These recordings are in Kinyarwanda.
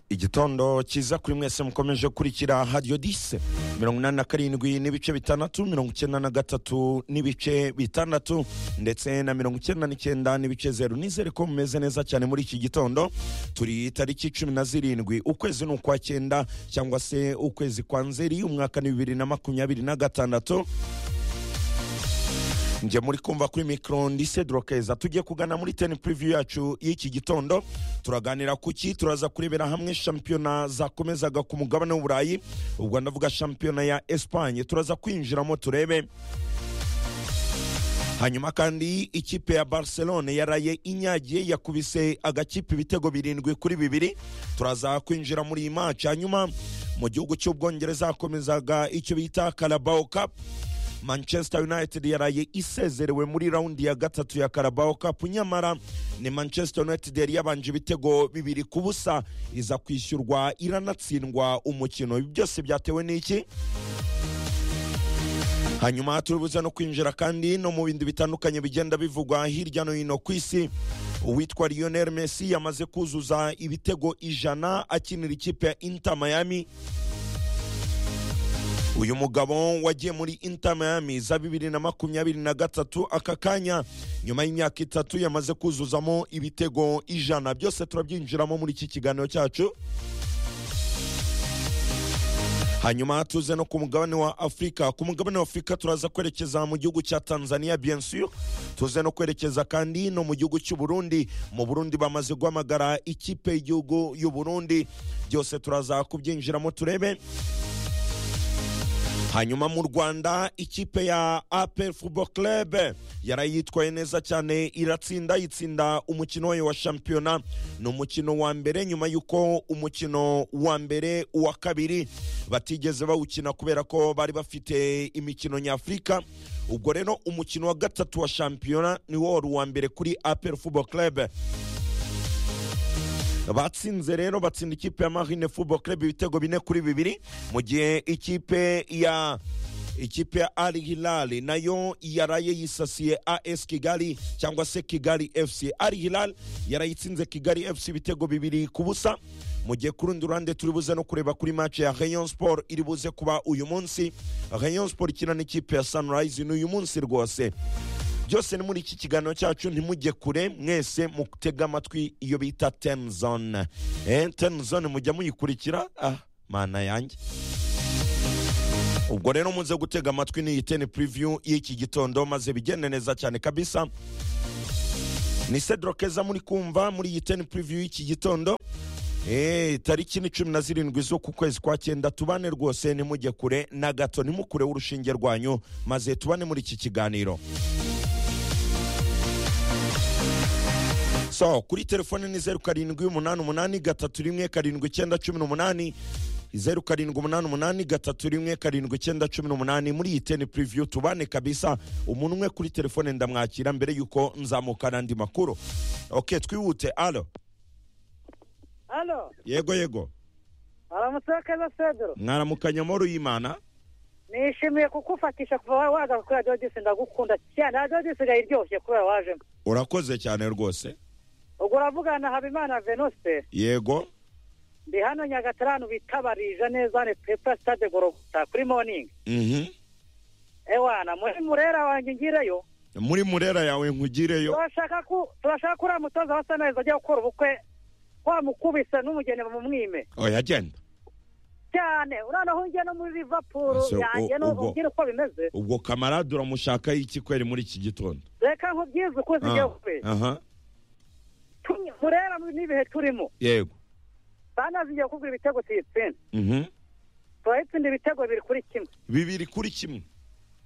igitondo cyiza kuri mwese mukomeje kurikira hadiyo dise mirongo inani na karindwi n'ibice bitandatu mirongo icyenda na gatatu n'ibice bitandatu ndetse na mirongo icyenda n'icyenda n'ibice zeru nizere ko mumeze neza cyane muri iki gitondo turi tariki cumi na zirindwi ukwezi ni ukwa cyenda cyangwa se ukwezi kwa nzeri umwaka ni bibiri na makumyabiri na gatandatu njye muri kumva kuri mikoro ndisedro keza tujye kugana muri teni puriviyu yacu y'iki gitondo turaganira ku ki turaza kurebera hamwe shampiyona zakomezaga ku mugabane w'uburayi ubwo ndavuga shampiyona ya esipanye turaza kwinjiramo turebe hanyuma kandi ikipe ya barcelone yaraye inyagiye yakubise agakipe ibitego birindwi kuri bibiri turaza kwinjira muri iyi maci hanyuma mu gihugu cy'ubwongereza hakomezaga icyo bita carabao cup manchester united yaraye isezerewe muri raundi ya gatatu ya carabao cup nyamara ni manchester united yari yabanje ibitego bibiri ku busa iza kwishyurwa iranatsindwa umukino ibi byose byatewe n'iki hanyuma turibuze no kwinjira kandi no mu bindi bitandukanye bigenda bivugwa hirya no hino ku isi uwitwa lionel messi yamaze kuzuza ibitego ijana akinira ikipe ya inter miami uyu mugabo wagiye muri inter miami za bibiri na makumyabiri na gatatu aka kanya nyuma y'imyaka itatu yamaze kuzuzamo ibitego ijana byose turabyinjiramo muri iki kiganiro cyacu hanyuma tuze no ku mugabane wa afurika ku mugabane wa afurika turaza kwerekeza mu gihugu cya tanzania biensiyo tuze no kwerekeza kandi no mu gihugu cy'u burundi mu burundi bamaze guhamagara ikipe y'igihugu y'u burundi byose turaza kubyinjiramo turebe hanyuma mu rwanda ikipe ya apel football club yaraye yitwaye neza cyane iratsinda yitsinda umukino wayo wa shampiyona ni umukino wa mbere nyuma y'uko umukino wa mbere uwa kabiri batigeze bawukina kubera ko bari bafite imikino nyafurika ubwo rero umukino wa gatatu wa shampiyona niwo wari uwa mbere kuri apel football club batsinze rero batsinda ikipe ya marine football club ibitego bine kuri bibiri mu gihe ikipe ya ikipe ya al hilal nayo yaraye yisasiye as kigali cyangwa se kigali fc al hilal yarayitsinze kigali fc ibitego bibiri ku busa mu gihe ku rundi ruhande turi buze no kureba kuri mace ya rayon sport iri buze kuba uyu munsi rayon sport ikina n'ikipe ya sunrise ni uyu munsi rwose byose ni muri iki kiganiro cyacu ntimujye kure mwese mutega amatwi iyo bita tenizone tenizone mujya muyikurikira ah mana yanjye ubwo rero muze gutega amatwi n'iyi teni puriviyu y'iki gitondo maze bigende neza cyane kabisa ni sedro keza muri kumva muri iyi teni puriviyu y'iki gitondo tariki ni cumi na zirindwi z'uku kwezi kwa cyenda tubane rwose nimujye kure na gato nimukure urushinge rwanyu maze tubane muri iki kiganiro so kuri telefone ni zeru karindwi umunani umunani gatatu rimwe karindwi icyenda cumi n'umunani zeru karindwi umunani umunani gatatu rimwe karindwi icyenda cumi n'umunani muri iyi teni puriviyu tubane kabisa umuntu umwe kuri telefone ndamwakira mbere y'uko nzamuka n'andi makuru oke twihute alo Alo, yego yego aramutse keza Pedro. mwaramukanya muri uyimana Nishimiye kukufatisha kuva waza kuri Radio Disi ndagukunda cyane. Radio Disi iraryoshye kubera wajemo. urakoze cyane rwose Ubwo uravugana na Habimana Venuste. yego Ndi hano Nyagatare bitabarije neza ni Pepa Stade Gorogota kuri morning. mhm Ewana, muri murera wanjye ngireyo. muri murera yawe nkugireyo Turashaka ku turashaka kuriya mutoza wasa neza ajya gukora ubukwe. Wamukubise n'umugeni bamumwime. oya genda Cyane, urana hungiye no muri Liverpool Ese, u- yanjye no ubwo- ugira uko bimeze. ubwo kamarade uramushakaho iki kweri muri iki gitondo Reka nkubyize uko zigiye Ah, kubera. aha Tumye- murera n'ibihe turimo. yego Sana zigiye kugura ibitego tuyitsinda. mhm Turayitsinda ibitego bibiri kuri kimwe. bibiri kuri kimwe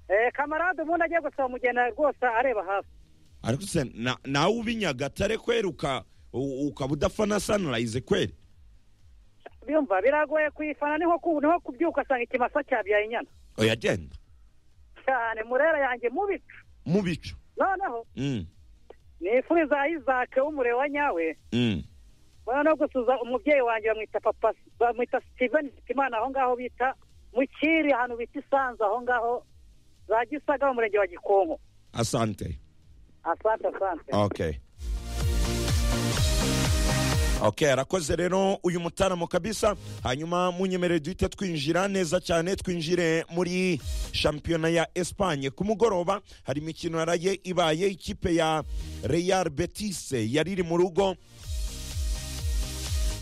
Eh, kamarade ubundi agiye gusaba umugeni rwose areba hafi. ariko se na- nawe uba i nyagatare kweri uka- u- ukaba udapfa na sanirayize kweri Byumva biragoye kuyifana niho ku niho kubyuka asanga ikimasa cyabyaye inyana. oya genda Cyane murera yanjye mubicu. mu bicu Noneho Mm, nifuriza Isaac w'umureba nyawe. mm. Bona no gusuza umubyeyi wanjye bamwita papa bamwita Steven Imana aho ngaho bita Mukiri ahantu bita Isanzu aho ngaho za Gisaga mu murenge wa Gikonko. asante Asante asante. okay okay arakoze rero uyu mutaramo kabisa hanyuma munyemerere duhite twinjira neza cyane twinjire muri shampiyona ya espanye ku mugoroba hari imikino yaraye ibaye ikipe ya real betis yari iri mu rugo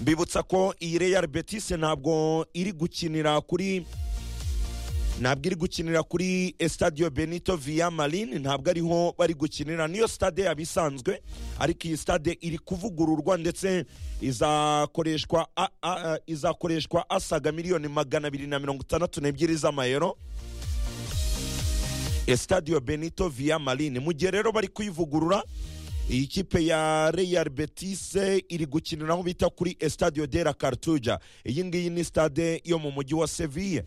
mbibutsa ko iyi real betis ntabwo iri gukinira kuri ntabwo iri gukinira kuri Estadio benito via marin ntabwo ariho bari gukinira niyo stade yaba isanzwe ariko iyi stade iri kuvugururwa ndetse izakoreshwa a- a- a- izakoreshwa asaga miliyoni magana abiri na mirongo itandatu n'ebyiri z'amayero Estadio benito via marin mu gihe rero bari kuyivugurura iyi kipe ya real betis iri gukinira aho bita kuri Estadio de la cartuja iyi ngiyi ni stade yo mu mujyi wa seville